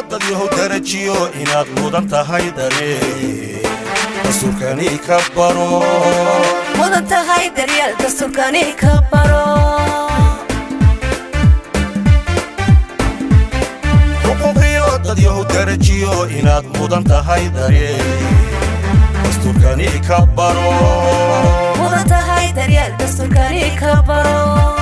dad yahow darajiyo inaad mudan tahay dareen dastuurkani ka baro mudan tahay daryeel dastuurkani ka baro xuquuqiyo dad yahow darajiyo inaad mudan tahay dareen dastuurkani ka baro mudan tahay daryeel dastuurkani ka baro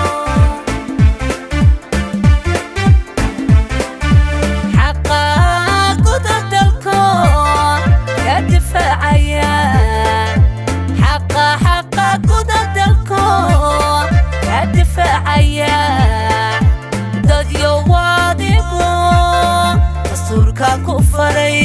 xaqa guda dalkoon ka difaacaya xaqa xaqa guda dalkoon ka difaacaya dadyo waadigu dastuurka ku faray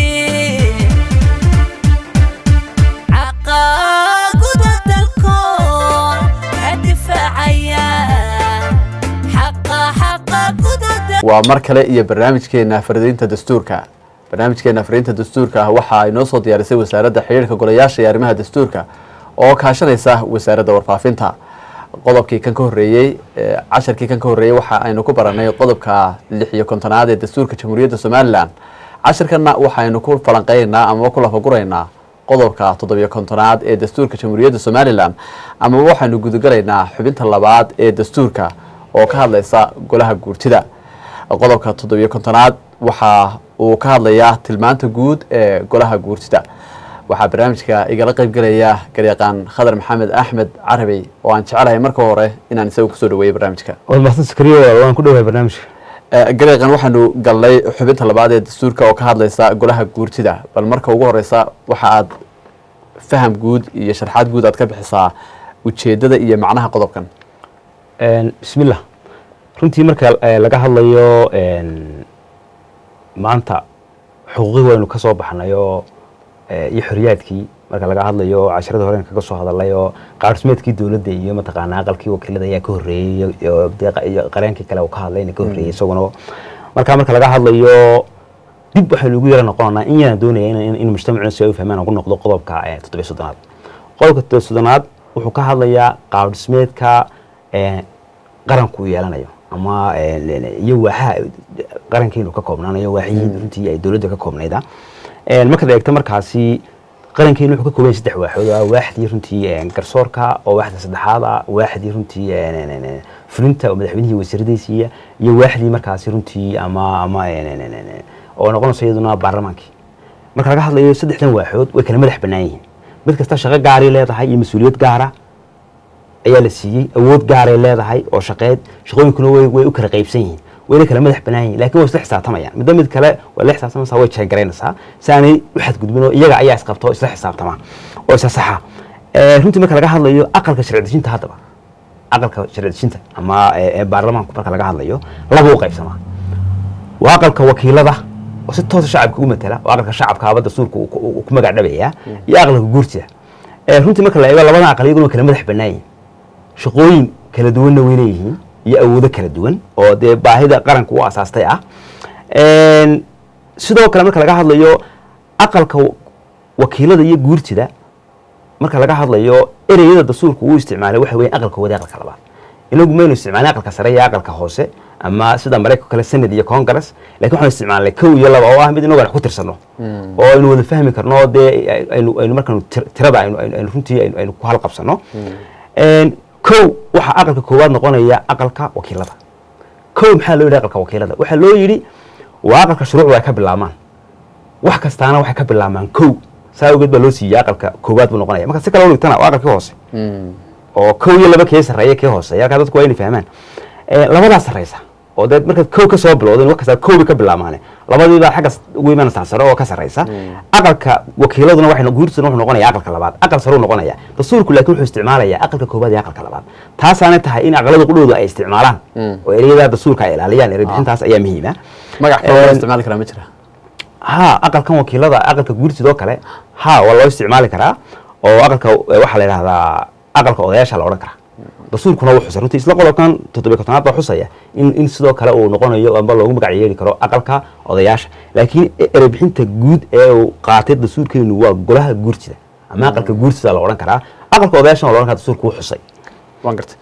xaqa guda dalkoon ka difaacaya xaqa xaqa guda dalkoon waa mar kale iyo barnaamijkeena faridiinta dastuurka barnaamijkeena faridiinta dastuurka ah waxa ay noo soo diyaarisay wasaaradda xidhiirka golayaasha iyo arrimaha dastuurka oo kaashanaysa wasaaradda warfaafinta qodobkii kan ka horreeyey ee casharkii kan ka horreeyey waxa aynu ku baranay qodobka lix iyo kontonaad ee dastuurka jamhuuriyadda somalilan casharkanna waxaynu ku falanqeynaynaa amaba ku lafaguraynaa qodobka toddobiyo kontonaad ee dastuurka jamhuuriyadda somalilan amaba waxaynu gudagalaynaa xubinta labaad ee dastuurka oo ka hadlaysa golaha guurtida qodobka toddobiyo kontonaad waxa uu ka hadlayaa tilmaanta guud ee golaha guurtida waxaa barnaamijka igala qeybgelaya garyaqaan khadar maxamed axmed carabey oo aan jecelahay marka hore inaan isaga kusoo dhaweeyey barnaamijka waad mahadsan sakariyo waan ku dhowahay barnaamijka garyaqaan waxaanu galnay xubinta labaad ee dastuurka oo ka hadlaysa golaha guurtida bal marka ugu horeysa waxa aad faham guud iyo sharxaad guud aad ka bixisaa ujeedada iyo macnaha qodobkan bismillah runtii marka eh, laga hadlayo maanta xuquuqii waynu ka soo baxnay oo eh, iyo xoriyaadkii marka laga hadlayo casharada horen kaga soo hadalay oo qaadhismeedkii dowladda iyo mataqaanaa aqalkii wakiilada ayaa ka horreeyey iyo- iyo dee qa- iyo qareenkii kale uu ka hadlayna ka horreeyey isaguna marka marka laga hadlayo dib waxaynu ugu yara noqonaynaa in yaraan doonaya in, in, in mujtamacuna si ay u fahmaan aan ku noqdo qodobka eh, toddobiyo soddonaad qodobka toddobiyo soddonaad wuxuu ka hadlayaa qaadhismeedka eh, qaranku uu yeelanayo ama eh, iyo waaxaha qarankeenu ka koobnaanayo waaxihii runtii ay dowladda ka koobnayda Eh, markaad eegto markaasi qarankeenu wuxuu ka kooban yahay saddex waaxood ah waaxdii runtii eh, garsoorka oo waaxda saddexaad ah waaxdii runtii eh, ne- ne- ne- fulinta oo madaxweynihii wasiiradiisiiya iyo waaxdii markaasi runtii ama ama eh, ne- ne- ne- ne- oo noqonayso iyaduna baarlamaankii marka laga hadlayo saddexdan waaxood way kala madax bannaan yihiin mid kasta shaqo gaaray leedahay iyo mas-uuliyad gaara ayaa la siiyey awood gaaray leedahay oo shaqeed shaqooyinkuna way way u kala qaybsan yihiin wayna kala madax bannaan yihiin laakiin way isla xisaabtamayaan midba mid kale waa la xisaabtamaysaa way jeegaraynaysaa si aanay u xadgudbin oo iyaga ayaa isqabta oo isla xisaabtama oo isla saxa Eh, runtii marka laga hadlayo aqalka sharci dejinta haddaba aqalka sharci dejinta ama eh, ee baarlamaanku marka laga hadlayo laba u qaybsamaa waa aqalka wakiilada oo si toosa shacabka u matala oo aqalka shacabkaaba dastuurka uu ku- uu ku magac dhabaya iyo aqalka guurtida Eh, runtii marka la eego labadan aqal iyaguna way kala madax bannaan yihiin shaqooyin kala duwanna way leeyihiin iyo awoodo kala duwan oo dee baahida qaranka u asaastay ah Een, sidoo kale marka laga hadlayo aqalka wa- wakiilada iyo guurtida marka laga hadlayo ereyada dastuurka uu isticmaalay waxa weeye aqalka wada aqalka labaad inagu maynu isticmaalin aqalka sare iyo aqalka hoose ama sida maraykanka kale senad iyo congress laakiin waxaanu isticmaalnay kow iyo laba oo ah mid inagu aan wax ku tirsano oo aynu wada fahmi karno oo dee aynu aynu markaanu tir- tirada aynu aynu aynu runtii aynu aynu ku halqabsano Een, kow waxaa aqalka koowaad noqonaya aqalka wakiilada kow maxaa loo yidhi aqalka wakiilada waxaa loo yidhi waa aqalka shuruucdu ay ka bilaabmaan wax kastaana waxay ka bilaabmaan kow saa awgeed baa loo siiyey aqalka koowaad buu noqonaya marka si kale u dhigtana waa aqalkii hoose oo kow iyo laba kee sarreeya kee hooseeya halkaa dadku waa inay fahmaan Eh, labadaa sarreysa oo dee markaad kow ka soo bilowdeen wax kastaa kow bay ka bilaabmaane labadii baa xagga ugu imanaysaa sare oo ka sarreysa aqalka wakiiladuna waxay guurtuna wuxuu noqonaya aqalka labaad aqal sare uu noqonaya dastuurku laakiin wuxuu isticmaalayaa aqalka koowaad iyo aqalka labaad taasaana tahay in aqalada qudhooda ay isticmaalaan oo ereyada dastuurka ay ilaaliyaan erebixintaas ayaa muhiima magac kale loo Een, isticmaali karaa ma jira ha aqalkan wakiilada aqalka guurtidoo kale ha waa loo isticmaali karaa oo aqalka eh, waxaa la yidhahdaa aqalka odayaasha la odhan karaa dastuurkuna wuu xusay runtii isla qodobkan toddobiy kontonaad baa xusaya in in sidoo kale uu noqonayo amba loogu magac yeeli karo aqalka odayaasha laakiin e- erebixinta guud ee uu qaatay dastuurkeenu waa golaha guurtida ama aqalka guurtida la odhan karaa aqalka odayaashana la odhan karaa dastuurku wuu xusay waan gartay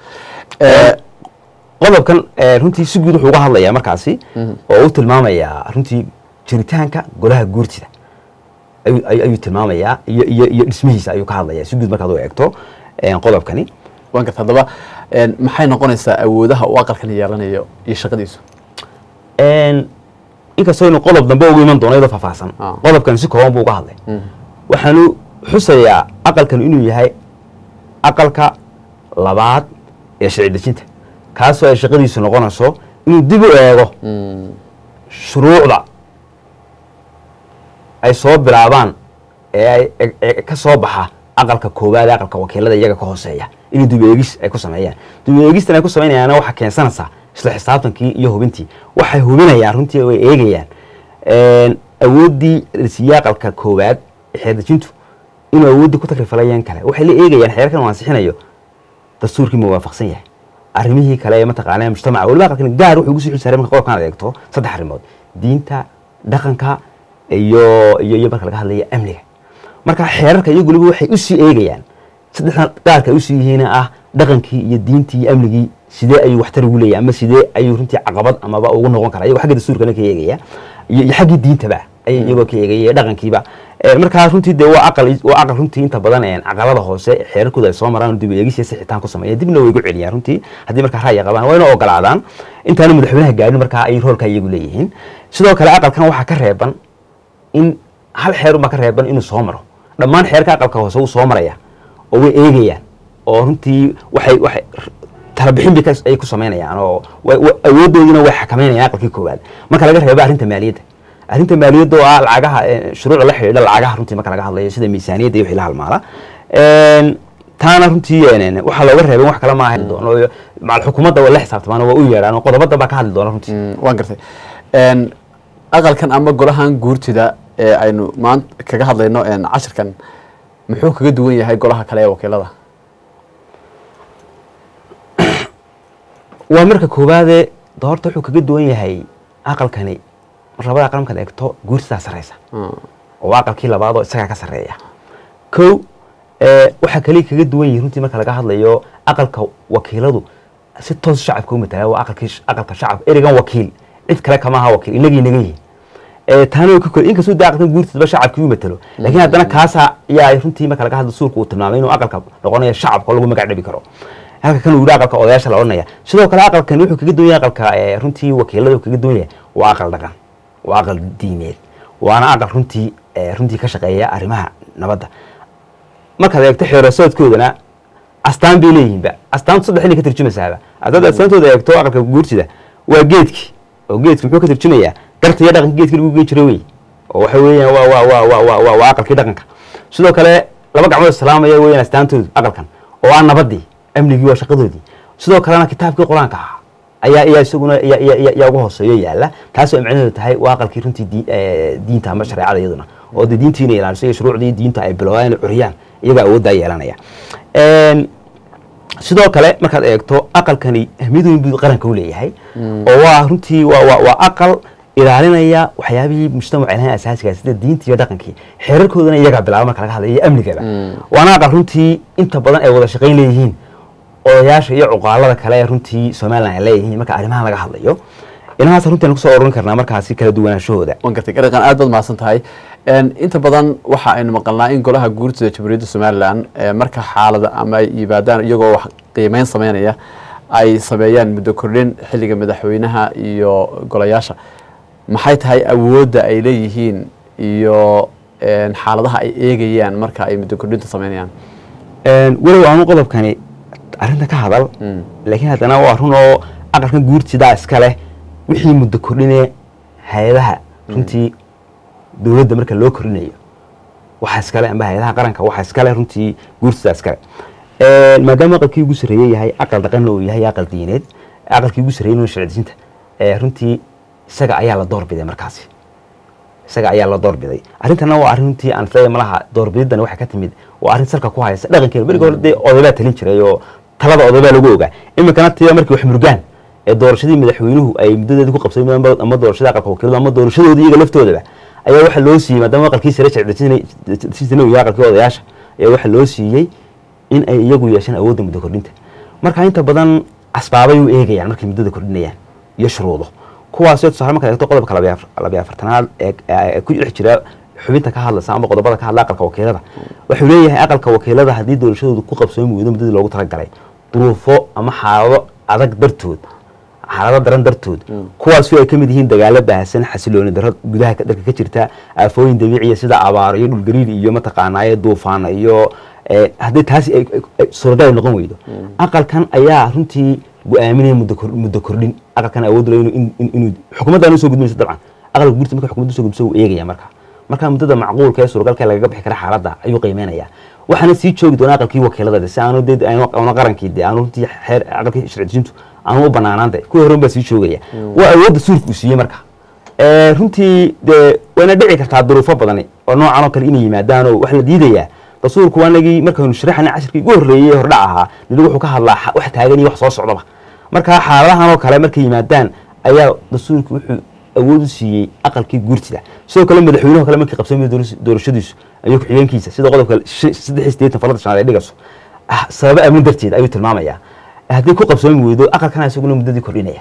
qodobkan eh, runtii si guud wuxuu uga hadlayaa markaasi oo u tilmaamayaa runtii jiritaanka golaha guurtida ayuu- ayuu ayuu tilmaamayaa iyo iyo iyo dhismihiisa ayuu ka hadlayaa si guud markaad u eegto een, qodobkani waan garta haddaba een, maxay noqonaysaa awoodaha uu aqalkan yeelanayo iyo shaqadiisu Een, inkastoo inu qodob dambe ugu iman doono iyadoo faahfaahsan Ah. qodobkan si kooban buu uga hadlay waxaanu xusayaa aqalkan inuu yahay aqalka labaad ee sharci dejinta kaasoo ay shaqadiisu noqonayso inuu dib u eego shuruucda ay soo bilaabaan ee ay e- e- ka soo baxa aqalka koowaad ee aqalka wakiilada iyaga ka hooseeya inuu dib eegis ay ku sameeyaan dib eegistan ay ku samaynayaana waxaa keensanaysaa isla xisaabtankii iyo hubintii waxay hubinayaan runtii oo ay eegayaan een, awooddii rasiye aqalka koowaad ee xeerdejintu inuu awooddii ku takrifalayaan kale waxay la eegayaan xeerkan uu ansixinayo dastuurkii ma waafaqsan yahay arrimihii kale ee mataqaanaa mujtamaca weliba aqalkan gaar wuxuu ugu sii xilsaaray marka qodobkan aad eegto saddex arrimood diinta dhaqanka iyo iyo iyo marka laga hadlayo amniga marka xeerarka iyagu weliba waxay usii eegayaan saddexdan gaarka ay usii yihiin ah dhaqankii iyo diintii iyo amnigii sidee ayuu waxtar ugu leeyahay ama sidee ayuu runtii caqabad amaba ugu noqon karaa iyagoo xagga dastuurkana ka eegaya iyo iyo xaggii diintaba ay iyagoo ka eegaya iyo dhaqankiiba Eh, markaa runtii dee waa aqal waa aqal runtii inta badan een, caqalada hoose xeerarkooda ay soo maraan dib u eegis iyo sixitaan ku sameeya dibna way igu celiyaan runtii haddii markaa ra'yi qabaan waa inay ogolaadaan intaana madaxweynaha gaarin markaa ay roolka iyagu leeyihiin sidoo kale aqalkan waxaa ka reeban in hal xeer unbaa ka reeban inuu soo maro dhammaan xeerka aqalka hoose wuu soo maraya oo way eegayaan oo runtii waxay waxay talabixin bay ka- ay ku samaynayaan oo way- way- awooddoodina way xakameynayaan aqalkii koowaad marka laga reebo arrinta maaliyadda arrinta maaliyadda oo ah lacagaha eh, shuruucda la xidhiidha lacagaha runtii marka laga hadlayo sida miisaaniyadda iyo wixii la halmaala Een, taana runtii een, waxaa looga reebay wax kale maaha doono macal xukuumadda waa la xisaabtamaan waa u yeedhaan oo qodobada baa ka hadli doona runtii Mm, waan gartay Een, aqalkan ama golahan guurtida ee aynu maanta kaga hadlayno een, cashirkan muxuu kaga duwan yahay golaha kale ee wakiilada waa marka koowaade doorta wuxuu kaga duwan yahay aqalkani mar labada aqal markaad eegto guursidaa sarreysa oo waa aqalkii labaad oo isagaa ka sarreeya kow eh, waxaa kaliya kaga duwan yihin runtii marka laga hadlayo aqalka wakiiladu si toos shacabka u matala waa aqalkii aqalka shacabka erigan wakiil cid kale kama aha wakiil inagii naga yihin Eh, taana way ka kor inkastoo dee aqalkan guurtiisaba shacabkii u matalo laakiin haddana kaasa yaa runtii marka laga hadlo suurka uu tilmaamay inuu aqalka noqonayo shacabka oo lagu magac dhabi karo halka kan uu yidhi aqalka odayaasha la odhanaya sidoo kale aqalkan wuxuu kaga duwan yahay aqalka eh, runtii wakiilada uu kaga duwan yahay waa aqal dhaqan waa aqal diimeed waana aqal runtii eh, runtii ka shaqeeya arrimaha nabadda markaad eegto xeerasoodkoodana astaan bay leeyihiinba astaantu saddex inay ka tarjumaysaaba haddaad astaantooda eegto aqalka guurtida waa geedki oo geedki muxuu ka tarjumayaa garta iyo dhaqanka geedki lagu geen jiray wey oo waxa weeyaan waa waa waa waa waa waa waa aqalkii dhaqanka sidoo kale laba gacmood islaamaya weeyaan astaantoodu aqalkan oo ah nabadii amnigii waa shaqadoodii sidoo kalena kitaabkii qur-aanka ahaa ayaa ayaa isaguna yaa yaa yaa- yaa ugu hooseeyo yaala taas oo micnaheedu tahay waa aqalkii runtii dii- eh, diinta ama shareecada iyaduna oo dee diintii inay ilaaliso iyo shuruucdii diinta ay bilowdaan inay curiyaan iyagaa awooddaa yeelanaya Een, sidoo kale markaad eegto aqalkani ahmiyad weyn buu qaranka u leeyahay oo waa runtii waa waa waa aqal ilaalinaya waxyaabihii mujtamaca ilahan asaasiga sida diinta iyo dhaqankii xeerarkoodana iyagaa bilaaba marka laga hadlayo iyo amnigaba waana aqal runtii inta badan ay wada shaqayn leeyihiin odayaasha iyo cuqaalada kale ee runtii somalilan ay leeyihiin marka arrimahan laga hadlayo inahaas runtii aan kusoo ururin karnaa markaasi kala duwanaanshahooda waan gartay gareeqan aad baad mahadsan tahay Een, inta badan waxa aynu maqalnaa in golaha guurtida jamhuuriyadda somalilan ee marka xaalada ama ay yimaadaan iyagoo wax qiimeyn sameynaya ay sameeyaan muddo kordhin xilliga madaxweynaha iyo golayaasha maxay tahay awoodda ay leeyihiin iyo een, xaaladaha ay eegayaan marka ay muddo kordhinta sameynayaan Een, walow aanu qodobkani arrinta ka hadal laakiin haddana waa run oo aqalkan guurtidaa iska leh wixii muddo kordhine hay-adaha runtii dowladda marka loo kordhinayo waxa iskale amba hay-adaha qaranka waxa iskale runtii guurtidaa iskale Een, maadaama aqalkii ugu sarreeye yahay aqal dhaqanna uu yahay aqal diineed aqalkii ugu sarreeye inuu sharcidejinta ee runtii isaga ayaa la doorbiday markaasi isaga ayaa la doorbiday arrintana waa arrin runtii aan isleeyahay malaha doorbididan waxay ka timid waa arrin salka ku haysa dhaqankeena beriga hore dee odaybaa talin jiray oo talada odaybaa lagu ogaa iminkana tiya markii wax murgaan ee doorashadii madaxweynuhu ay muddadeedii ku qabsadeen ama- ama doorashada aqalka wakiilada ama doorashadoodii iyaga laftoodaba ayaa waxa loo siiyey maadaama aqalkii sare sharcidejinta iyo aqalkii odayaasha ayaa waxa loo siiyey in ay iyagu yeeshaan awoodda muddo kordhinta marka inta badan asbaabay u eegayaan markay muddada kordhinayaan iyo shuruudo kuwaasoo tusaale markaad eegto qodobka labiyo afar- labiyo afartanaad ee ee ku dhex jira xubinta ka hadlaysa ama qodobada ka hadla aqalka wakiilada wuxuu leeyahay aqalka wakiilada haddii doorashadoodu ku qabsoomi weydo muddadii loogu talagalay duruufo ama xaalado adag dartood xaalado daran dartood kuwaas ay ka mid yihiin dagaalo baahsan xasilooni darro gudaha ka- dalka ka jirta aafooyin dabiiciya sida abaaro iyo dhulgariir iyo mataqaanaaye duufaano iyo eh, haddii taasi ay- ay- ay suuragal ay noqon weydo aqalkan ayaa runtii go-aaminaya muddo kor- muddo kordhin aqalkan awood leh inuu- in- in- inuu xukuumaddan usoo gudmayso dabcan aqalka guurta marka xukuumadda usoo gudbiso wuu eegaya marka marka muddada macquulka ee suuragalka ee lagaga bixi kara xaaladda ayuu qiimeynaya waxaana sii joogi doona aqalkii wakiilada de si aanu de aanu aanu qarankii de aanu runtii xeer aqalkii sharci dejintu aanu u banaanaan de kuwii horen baa sii joogaya waa awoodda suurka uu siiyey marka Eh, runtii de wayna dhici kartaa duruufo badani oo noocan oo kale inay yimaadaan oo wax la diidayaa rasuulku waanagii markaynu sharaxana cashirkii ugu horreeyey ee hordhac ahaa nidi wuxuu ka hadlaa xa- wax taagan iyo wax soo socdaba marka xaaladahan oo kale markay yimaadaan ayaa rasuulku wuxuu awood u siiyey aqalkii guurtida sidoo kale madaxweynuhu kale markii qabsamay doorashadiisu ayuu ku-xigeenkiisa sida qodobka shi- saddex iyo siddeetan falada shanaad ay dhigayso ah, sababo amni darteed ayuu tilmaamayaa haddii ku qabsoomi weydo aqalkana isaguna muddadii kordhinaya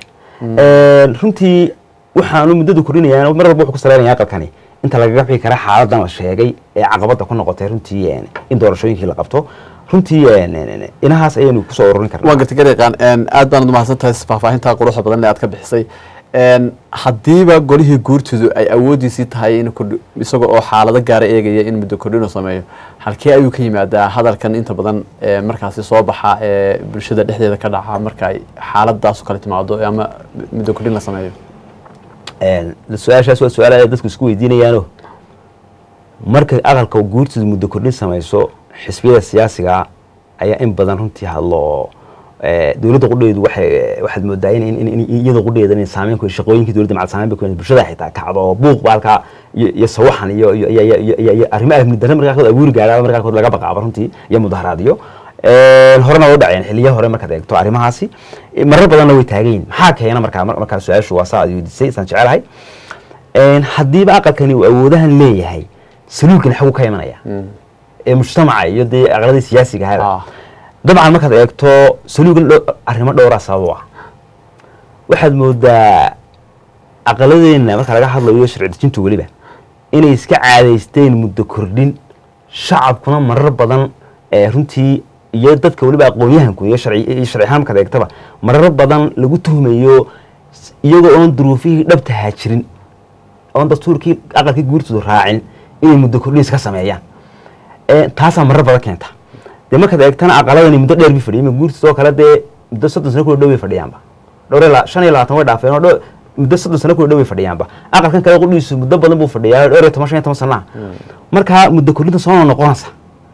runtii waxaanu muddadu kordhinayaan mar walba wuxuu ku saleynaya aqalkani inta lagaga bixi kara xaaladan la sheegay ee caqabada ku noqotay runtii een, in doorashooyinkii la qabto runtii een, een, inahaas ayaynu kusoo ururin karnaa waan garta gareeqaan aad baanad umahadsan tahay faahfaahinta quruxda badan ee aad ka bixisay Een, haddiiba golihii guurtidu ay awoodiisii tahay in kordhi- isaga oo xaalado gaara eegaya in muddo kordhin uu sameeyo halkee ayuu ka yimaadaa hadalkan inta badan ee markaasi soo baxa ee bulshada dhexdeeda ka dhaca marka ay xaaladaas oo kale timaado ama muddo kordhin la sameeyo Een, su-aashaas waa su-aal ay dadku isku weydiinayaano marka aqalka guurtidu muddo kordhin samayso xisbiyada siyaasiga ayaa in badan runtii hadlo oo eh, dowladda qudheedu waxay waxaad moodaa in in- in in iyada qudheeda in saameyn ku shaqooyinkii dowladda macal saameyn bay ku bulshada xitaa kacdo oo buuq baalka iyo iyo sawaxan iyo iyo iyo iyo- iyo iyo arrimo amni darro markaa qaarkood abuuri gaadhaa markaa qaarkood laga baqaaba runtii iyo mudaharaadyo Een, horena waa u dhaceen xiliyo hore markaad eegto arrimahaasi Eh, marar badanna way taagan yihin maxaa keena markaa mar- markaa su-aashu waa saa aad weydiisay saan jecelahay Een, haddiiba aqalkani uu awoodahan leeyahay saluulkani xaguu ka imanaya ee mujtamaca iyo dee aqladii siyaasiga ahaba Ah. dabcan markaad eegto saluugan dho- arrimo dhowraa sabab u ah waxaad moodaa aqaladeenna marka laga hadlayo sharci dejintu weliba inay iska caadaysteen muddo kordhin shacabkuna marar badan ee runtii iyo dadka weliba aqoon-yahanku iyo sharci iyo sharci ahaan markaad eegtaba marar badan lagu tuhmayo s- iyagoo oon duruufihii dhabta haajirin oon dastuurkii aqalkii guurtoodu raacin inay muddo kordhin iska sameeyaan Ee, taasaa marar badan keenta dee markaad eegtana aqaladani muddo dheer bay fadhiyan ma guurtiis oo kale dee muddo soddon sano kula dhow bay fadhiyaanba dhowr iyo la- shan iyo labaatan way dhaafeen oo dho- muddo soddon sano kula dhow bay fadhiyaanba aqalkan kale qudhiisu muddo badan buu fadhiyaa dhowr iyo toban shan iyo toban sanaa markaa muddo kordhinta soo noqonaysa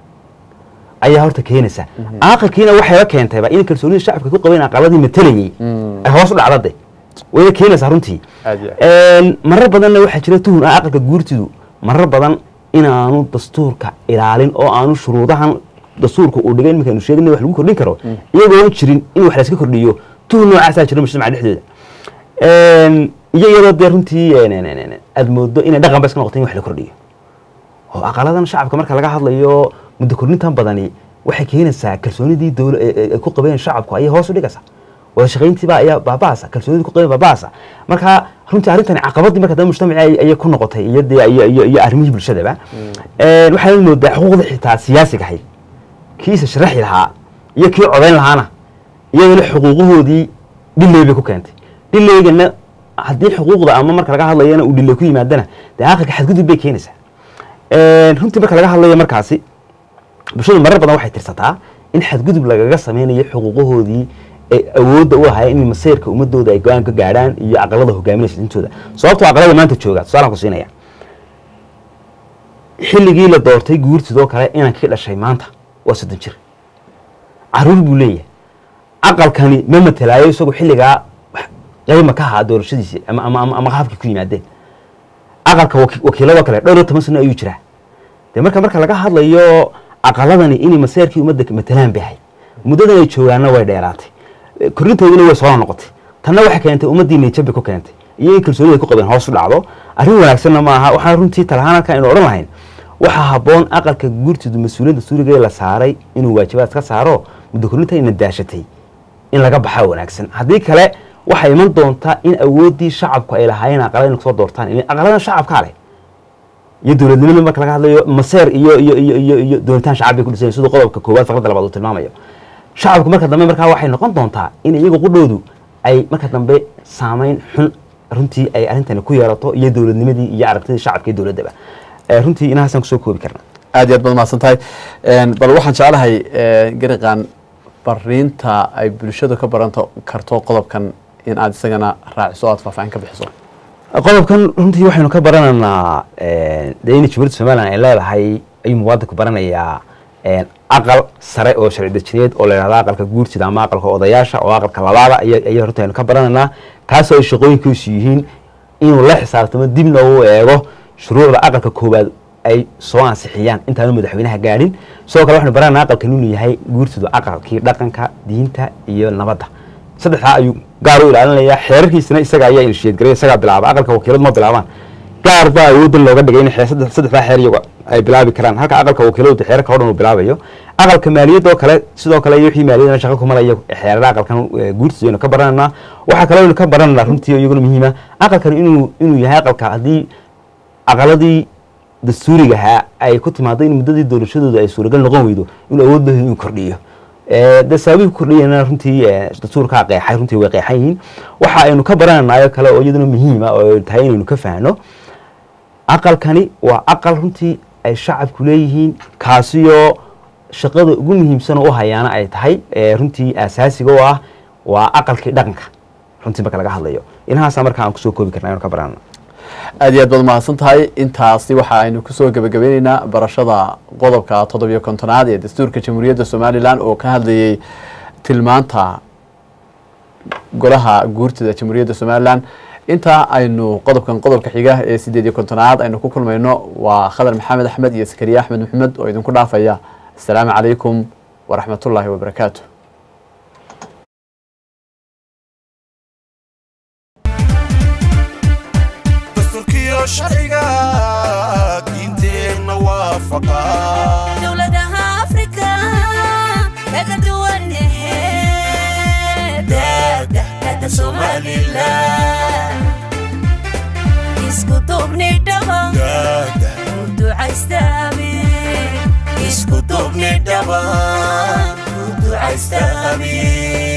ayaa horta keenaysa aqalkiina waxayba keentayba in kalsoonida shacabka ku qabeen aqaladii matalayay ay hoos u dhacda de wayna keenaysaa runtii Aad iyo aad. Een, marar badanna waxaa jira tuhun ah aqalka guurtidu marar badan inaanu dastuurka ilaalin oo aanu shuruudahan dastuurka uu dhigay iminka aynu sheegin wax lagu kordhin karo iyagoo aan jirin in wax layska kordhiyo tuhun noocaasaa jira mujtamaca dhexdooda Een, iyo iyadoo dee runtii een, een, een, een, aad moodo inay dhaqan ba iska noqoto in wax la kordhiyo oo aqaladan shacabka marka laga hadlayo muddo kordhintan badani waxay keenaysaa kalsoonidii dowla ee- ee- ay ku qabeen shacabku ayay hoos u dhigaysaa wada shaqayntiiba ayaa baabaasa kalsoonidii ku qabeen baabaasa marka runtii arrintani caqabadii marka dambe mujtamaci ay- ayay ku noqotay iyo dee iyo iyo iyo arrimihii bulshadaba Een, waxaad moodaa xuquuqda xitaa siyaasiga ahayd kiisa sharaxi lahaa iyo kii codayn lahaana iyadana xuquuqahoodii dhiley bay ku keentay dhileygana haddii xuquuqda ama marka laga hadlayana uu dhiley ku yimaadana dee aqalka xadgudub bay keenaysaa Een, runtii marka laga hadlayo markaasi bulshadu marar badan waxay tirsataa in xadgudub lagaga sameynayo xuquuqahoodii ay awoodda u lahaayeen in masayrka ummadooda ay go-aan ka gaadhaan iyo aqalada hogaaminaysa intooda sababtoo aqalada maanta jooga tusaalaan ku siinaya xilligii la doortay guurtidoo kale inankii dhashay maanta waa soddon jir caruur buu leeyahay aqalkani ma matalaayo isagu xilligaa wax qayma ka ahaa doorashadiisi ama ama ama ama qaabkii ku yimaadeen aqalka waki- wakiiladoo kale dhowr iyo toban sano ayuu jiraa dee marka marka laga hadlayo aqaladani inay maseerkii ummadda matalaan bay ahayd muddadan ay joogaanna way dheeraatay Eh, korrintoodina way soo noqotay tanna waxay keentay ummaddii niyadjabay ku keentay iyo in kalsoonida ay ku qabeen hoos u dhacdo arrin wanaagsanna ma aha waxaan runtii talahaan halkan aynu odhan lahayn waxaa habboon aqalka guurtidu mas-uuliyadda suuriga la saaray inuu waajibaad ka saaro muddo korrinta ina daashatay in laga baxaa wanaagsan haddii kale waxay iman doontaa in awooddii shacabku ay lahaayeen aqalada inay kusoo doortaan ilaa aqalada shacabkaa leh iyo dowladnimada marka laga hadlayo maseer iyo iyo iyo iyo iyo doonitaan shacab bay ku dhisan yihiin siduu qodobka koowaad faqradda labaad uu tilmaamayo shacabku marka dambe markaa waxay noqon doontaa in iyagu qudhoodu ay marka dambe saameyn xun runtii ay arrintani ku yeelato iyo dowladnimadii iyo aragtidii shacabka iyo dowladdaba Eh, runtii inahaasaan kusoo koobi karna aad iyo aad baad mahadsan tahay Een, bal waxaan jeclahay eh, gariqan fariinta ay bulshadu ka baran karto qodobkan in aad isagana raaciso o aad faahfaahin ka bixiso qodobkan runtii waxaynu ka baranaynaa dee in jumhuuriyadda somalilan ay leedahay ayuu muwaadinku baranayaa aqal sare oo sharci dejineed oo la yidhahda aqalka guurtida ama aqalka odayaasha oo aqalka labaada iyo iyo runtii aynu ka baranaynaa kaasoo ay shaqooyinkiisu yihiin inuu la xisaabtamo dibna uu eego shuruucda aqalka koowaad ay soo ansixiyaan intaanu madaxweynaha gaadhin sidoo kale waxaynu baranaynaa aqalkan inuu yahay guurtidu aqalkii dhaqanka diinta iyo nabadda saddexdaa ayuu gaar u ilaalinayaa xeerarkiisana isaga ayaa inshiyeedgaray isagaa bilaaba aqalka wakiiladu ma bilaabaan gaar baa awooddan looga dhigay in xeer- saddex- saddexdaa xeer iyagu ay bilaabi karaan halka aqalka wakiiladu xeerarka oo dhan uu bilaabayo aqalka maaliyadda oo kale sidoo kale iyo wixii maaliyadana shaqo kumalaya xeerada aqalkan eh, guurtiisa aynu ka barananaa waxaa kaloo aynu ka barananaa runtii oo iyaguna muhiima aqalkan inuu inuu yahay aqalka haddii aqaladii dastuurigahaa ay ku timaado in muddadii doorashadooda ay suuragal noqon weydo inuu awood leeyahay inuu kordhiyo Eh, dee sababihi ku kordhiyana runtii eh, dastuurkaa qeexay runtii way qeexan yihiin waxa aynu ka barananayo kale oo iyaduna muhiima oo ay tahay inaynu ka fahno aqalkani waa aqal runtii ay shacabku leeyihiin kaasiyoo shaqada ugu muhiimsan oo u hayaana ay tahay eh, runtii asaasiga oo ah waa aqalkii dhaqanka runtii marka laga hadlayo inahaasa marka aan kusoo koobi karna aynu ka baranana aad iyo aad baad mahadsan tahay intaasi waxa aynu kusoo gebagabeyneynaa barashada qodobka toddobiyo kontonaad ee dastuurka jamhuuriyadda somalilan oo ka hadlayay tilmaanta golaha guurtida jamhuuriyadda somalilan intaa aynu qodobkan qodobka xiga ee sideed iyo kontonaad aynu ku kulmayno waa khadar maxamed axmed iyo sakariye axmed maxamed oo idinku dhaafaya asalaamu calaykum waraxmatullaahi wabarakaatu dastuurkiyo sharciga diinteenna waafaqa dowladaha afrika kaga duwan daadahkada somalilan isku duubni dhaba daada u ducaystaami isku duubni dhaba u ducaysta amiin